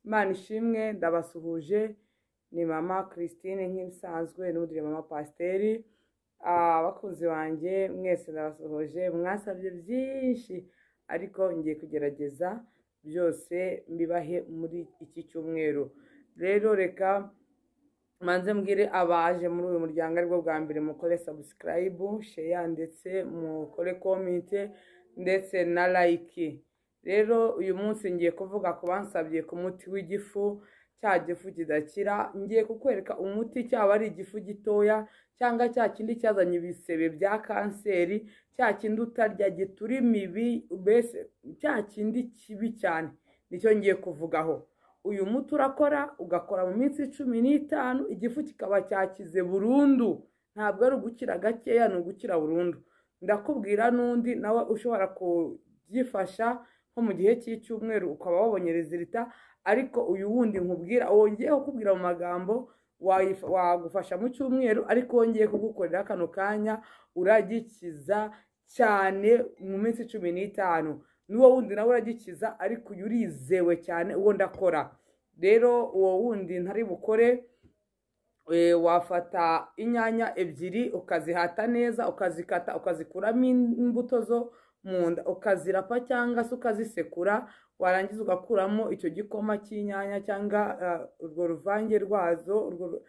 Imana ishimwe ndabasuhuje ni mama Christine nk'ibisanzwe n'ubundi ni mama Pasiteri abakunzi banjye mwese ndabasuhuje mwasabye byinshi ariko ngiye kugerageza byose mbibahe muri iki cyumweru rero reka manze mbwire abaje muri uyu muryango aribwo bwa mbere mukore sabusikarayibu sheya ndetse mukore komite ndetse na layiki rero uyu munsi ngiye kuvuga ku bansabye ku muti w'igifu cya gifu kidakira ngiye kukwereka umuti cyaba ari igifu gitoya cyangwa cya kindi cyazanye ibisebe bya kanseri cya kindi utarya gitura imibi mbese cya kindi kibi cyane nicyo ngiye kuvugaho uyu muti urakora ugakora mu minsi cumi n'itanu igifu kikaba cyakize burundu ntabwo ari ugukira gakeya ni ugukira burundu ndakubwira n'undi nawe ushobora kubyifasha nko mu gihe cy'icyumweru ukaba wabonye rezilita ariko uyu wundi nkubwira wongeye kukubwira mu magambo wayifa- wagufasha mu cyumweru ariko wongeye kugukorera kano kanya uragikiza cyane mu minsi cumi n'itanu n'uwo wundi nawe uragikiza ariko uyu urizewe cyane uwo ndakora rero uwo wundi ntari bukore eh, wafata inyanya ebyiri ukazihata neza ukazikata ukazikuramo imbuto zo mu nda ukazirapa cyangwa se ukazisekura warangiza ugakuramo icyo gikoma cy'inyanya cyangwa eh, urwo ruvange rwazo urwo ru-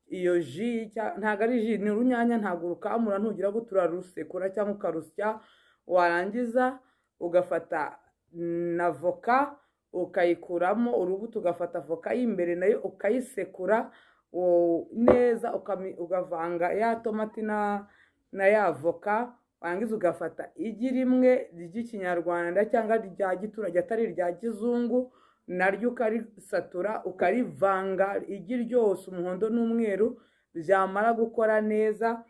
iyo ji cya- ntabwo ari ji ni urunyanya ntabwo urukamura ntugira ngo turarusekura cyangwa ukarusya warangiza ugafata mm, na voka ukayikuramo urubuto ugafata voka y'imbere nayo ukayisekura wo- neza ukami- ugavanga ya tomati na na ya voka warangiza ugafata igi rimwe ry'ikinyarwanda cyangwa rya giturage atari irya kizungu naryo ukarisatura ukarivanga igi ryose umuhondo n'umweru byamara gukora neza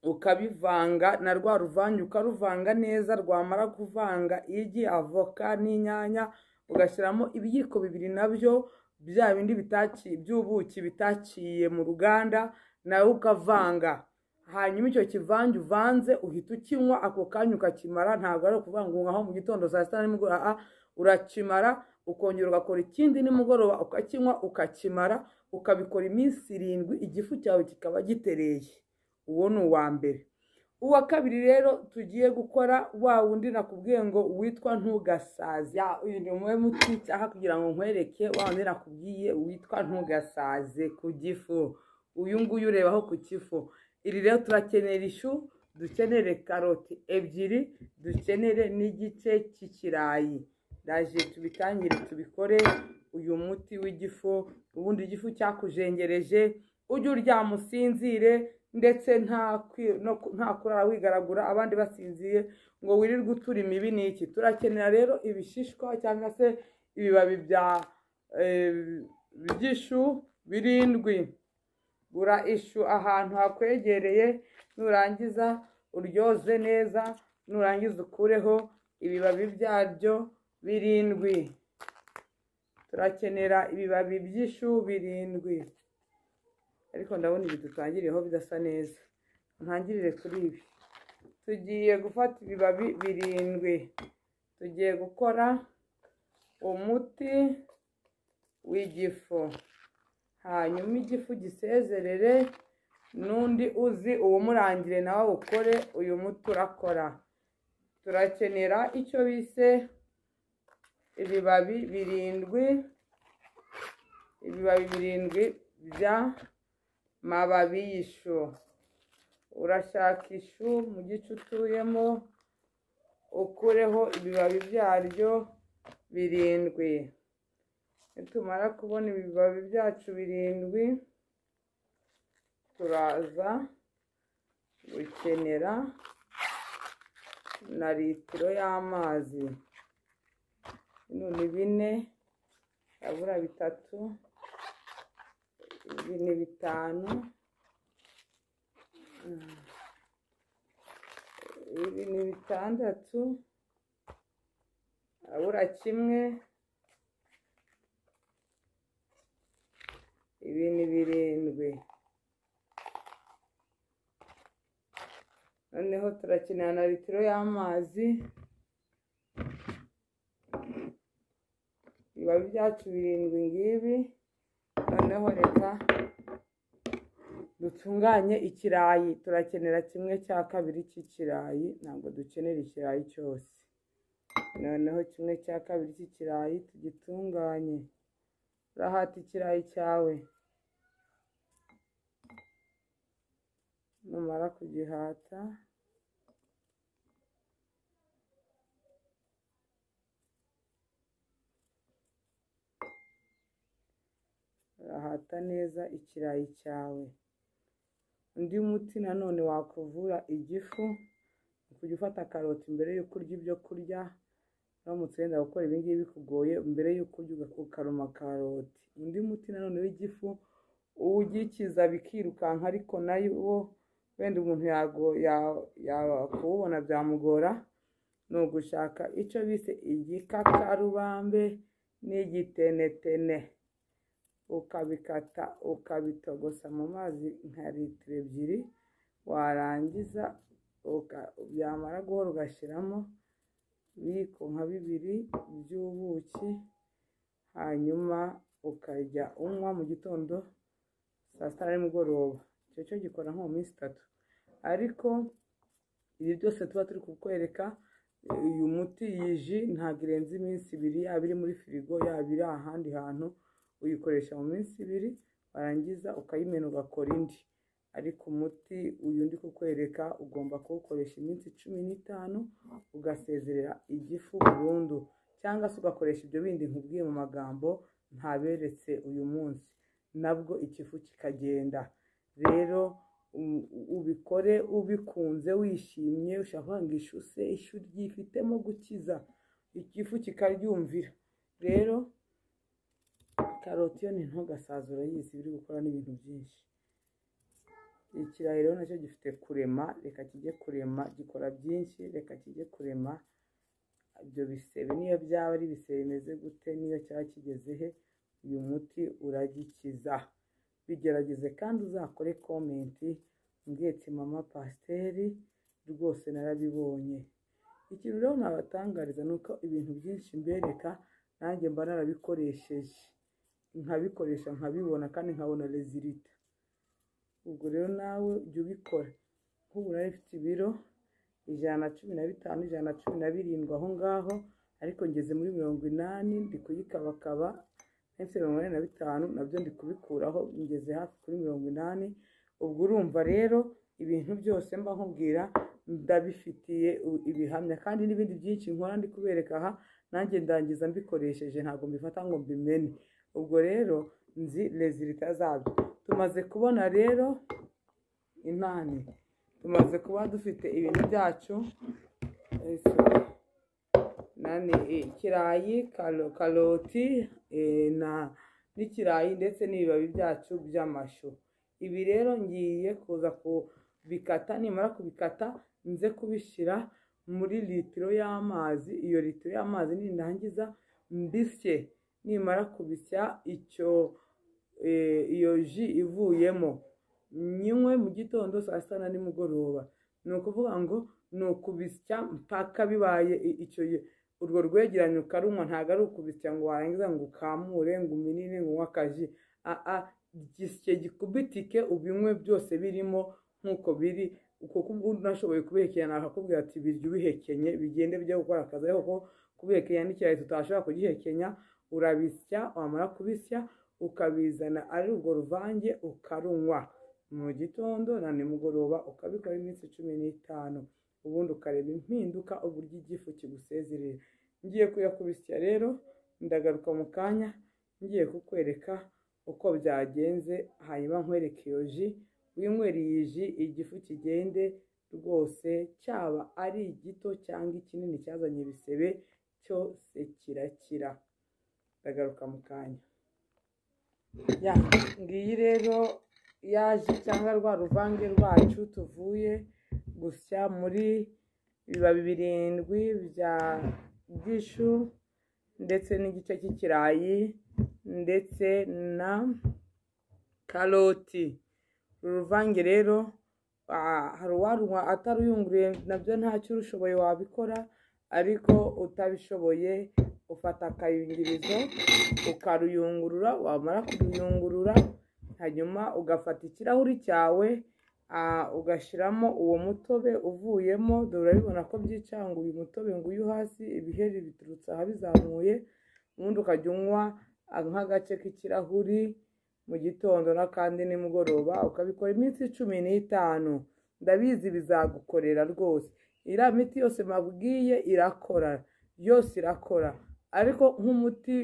ukabivanga na rwa ruvange ukaruvanga neza rwamara kuvanga igi avoka n'inyanya ugashyiramo ibiyiko bibiri nabyo bya bindi bitaki by'ubuki bitakiye mu ruganda nawe ukavanga hanyuma icyo kivange uvanze uhita ukinywa ako kanya ukakimara ntabwo ari ukuvanga aho mu gitondo saa sita na nimugoroba ah, urakimara ukongera ugakora ikindi nimugoroba ukakinywa ukakimara ukabikora iminsi irindwi igifu cyawe kikaba gitereye uwo ni uwa mbere uwa kabiri rero tugiye gukora wa wundi nakubwiye ngo witwa ntugasaze uyu ni umwe muti cyangwa kugira ngo nkwereke wa wundi nakubwiye witwa ntugasaze ku gifu uyu nguyu urebaho ku kifu iri rero turakenera ishu dukenere karoti ebyiri dukenere n'igice cy'ikirayi ndaje tubitangire tubikore uyu muti w'igifu ubundi igifu cyakujengereje ujye uryama usinzire ndetse nta kwi- no ku- nta kurara wigaragura abandi basinziye ngo wirirwe utura imibi ni iki turakenera rero ibishishwa cyangwa se ibibabi bya eh, by'ishu birindwi gura ishu ahantu hakwegereye nurangiza uryoze neza nurangiza ukureho ibibabi byabyo birindwi turakenera ibibabi by'ishu birindwi ariko ndabona ibi dutangiriyeho bidasa neza ntangirire kuri ibi tugiye gufata ibibabi birindwi tugiye gukora umuti w'igifu hanyuma igifu gisezerere n'undi uzi uwumurangire nawe awukore uyu muti urakora turakenera icyo bise ibibabi birindwi ibibabi birindwi bya mababi y'ishu urashaka ishu mu gice utuyemo ukureho ibibabi byaryo birindwi nitumara kubona ibibabi byacu birindwi turaza gukenera na litiro y'amazi bino ni bine habura bitatu ibi ni bitanu Mm. ibi ni bitandatu habura kimwe ibi ni birindwi noneho turakenera na litiro y'amazi biba byawe byacu birindwi ngibi noneho reka dutunganye ikirayi turakenera kimwe cya kabiri cy'ikirayi ntabwo dukenera ikirayi cyose noneho kimwe cya kabiri cy'ikirayi tugitunganye urahata ikirayi cyawe numara kugihata urahata neza ikirayi cyawe undi muti nanone wakuvura igifu ni kujya ufata karoti mbere y'uko urya ibyo kurya uramutse wenda gukora ibi ngibi bikugoye mbere y'uko urya ukaruma karoti undi muti nanone w'igifu uwugikiza bikirukanka ariko nayo wenda umuntu yakuwubona byamugora ni ugushaka icyo bise igikakarubambe n'igitenetene ukabikata ukabitogosa mu mazi nka litiro ebyiri warangiza byamara guhora ugashyiramo ibiyiko nka bibiri by'ubuki hanyuma ukajya unywa mu gitondo saa sita nimugoroba icyo cyo gikora nko mu minsi itatu ariko ibi byose tuba turi kukwereka uyu muti iyi ji ntabwo irenze iminsi ibiri yaba iri muri firigo yaba iri ahandi hantu uyikoresha mu minsi ibiri warangiza ukayimena ugakora indi ariko umuti uyu ndi kukwereka ugomba kuwukoresha iminsi cumi n'itanu ugasezerera igifu burundu cyangwa se ugakoresha ibyo bindi nkubwiye mu magambo ntaberetse uyu munsi nabwo ikifu kikagenda rero ubikore ubikunze wishimye ushaka kuvuga ngo ishuse ishu ryifitemo gukiza ikifu kikaryumvira rero karoti yo ni ntugasaza urayizi iri gukora n'ibintu byinshi ikirayi rero nacyo gifite kurema reka kijye kurema gikora byinshi reka kijye kurema ibyo bisebe niyo byaba ari ibisebe bimeze gute niyo cyaba kigeze he uyu muti uragikiza bigerageze kandi uzakore komenti mbwetse mama pasiteri rwose narabibonye ikintu rero nabatangariza ni uko ibintu byinshi mbereka nanjye mba narabikoresheje nkabikoresha nkabibona kandi nkabona rezilita ubwo rero nawe jya ubikora nk'ubu nari mfite ibiro ijana na cumi na bitanu ijana na cumi na birindwi aho ngaho ariko ngeze muri mirongo inani ndi kuyikabakaba ndetse mirongo inani na bitanu nabyo ndi kubikuraho ngeze hafi kuri mirongo inani ubwo urumva rero ibintu byose mba nkubwira ndabifitiye ibihamya kandi n'ibindi byinshi nkora ndi kubereka aha nanjye ndangiza mbikoresheje ntabwo mbifata ngo mbimene ubwo rero nzi rezilita zabyo tumaze kubona rero inani tumaze kuba dufite ibintu byacu nani ikirayi karoti n'ikirayi ndetse n'ibibabi byacu by'amashu ibi rero ngiye kuza kubikata nimara kubikata nze kubishyira muri litiro y'amazi iyo litiro y'amazi nindangiza mbisye nimara kubisya icyo iyo ji ivuyemo nyinywe mu gitondo saa sita na nimugoroba ni ukuvuga ngo ni ukubisya mpaka bibaye icyo urwo rwegeranyo ukarunywa ntabwo ari ukubisya ngo warangiza ngo ukamure ngo uminine ngo unywe akaji gisye gikubitike ubinywe byose birimo nk'uko biri kuko ubu unashoboye kubihekenya nakakubwira ati birya ubihekenye bigende bijya gukora akazi ariko kubihekenya n'ikirayi tutashobora kugihekenya urabisya wamara kubisya ukabizana ari urwo ruvange ukarunywa mu gitondo na nimugoroba ukabikora iminsi cumi n'itanu ubundi ukareba impinduka uburyo igifu kigusezerera ngiye kuyakubisya rero ndagaruka mu kanya ngiye kukwereka uko byagenze hanyuma nkwereke iyo ji winywereye iyi ji igifu kigende rwose cyaba ari igito cyangwa ikinini cyazanye ibisebe cyose kirakira ndagaruka mu kanya ngiyi rero yaje cyangwa rwa ruvange rwacu tuvuye gusya muri ibibabi birindwi bya gishu ndetse n'igice cy'ikirayi ndetse na karoti uru ruvange rero hari uwarunywa ataruyunguriye nabyo ntacyo urushoboye wabikora ariko utabishoboye ufata akayungirizo ukaruyungurura wamara kuruyungurura hanyuma ugafata ikirahuri cyawe ah, ugashyiramo uwo mutobe uvuyemo dore urabibona ko byicanga uyu mutobe ngo uyu hasi ibiheri biturutse aha bizamuye ubundi ukajya unywa ah, nk'agace k'ikirahuri mu gitondo n'akandi nimugoroba ukabikora iminsi cumi n'itanu ndabizi bizagukorera rwose iriya miti yose mabwiye irakora yose irakora ariko nk'umuti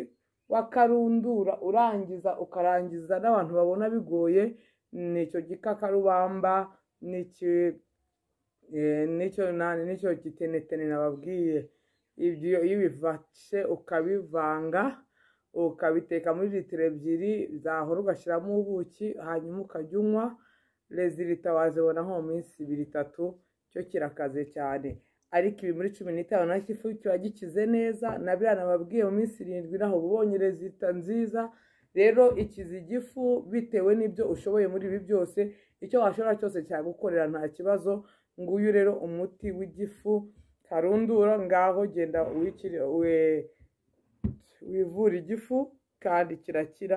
w'akarundura urangiza ukarangiza n'abantu babona bigoye ni icyo gikakarubamba ni iki- eh, n'icyo nani n'icyo gitenetene nababwiye ibyo iyo ubifashe ukabivanga ukabiteka muri litiro ebyiri zahora ugashyiramo ubuki hanyuma ukajya unywa rezilita wazibona nko mu minsi ibiri itatu cyo kirakaze cyane ariko ibi muri cumi n'itanu na kifu kiba gikize neza na biriya nababwiye mu minsi irindwi naho uba ubonye rezilita nziza rero ikiza igifu bitewe n'ibyo ushoboye muri ibi byose icyo washobora cyose cyagukorera nta kibazo nguyu rero umuti w'igifu karundura ngaho genda wikire we wivura igifu kandi kirakira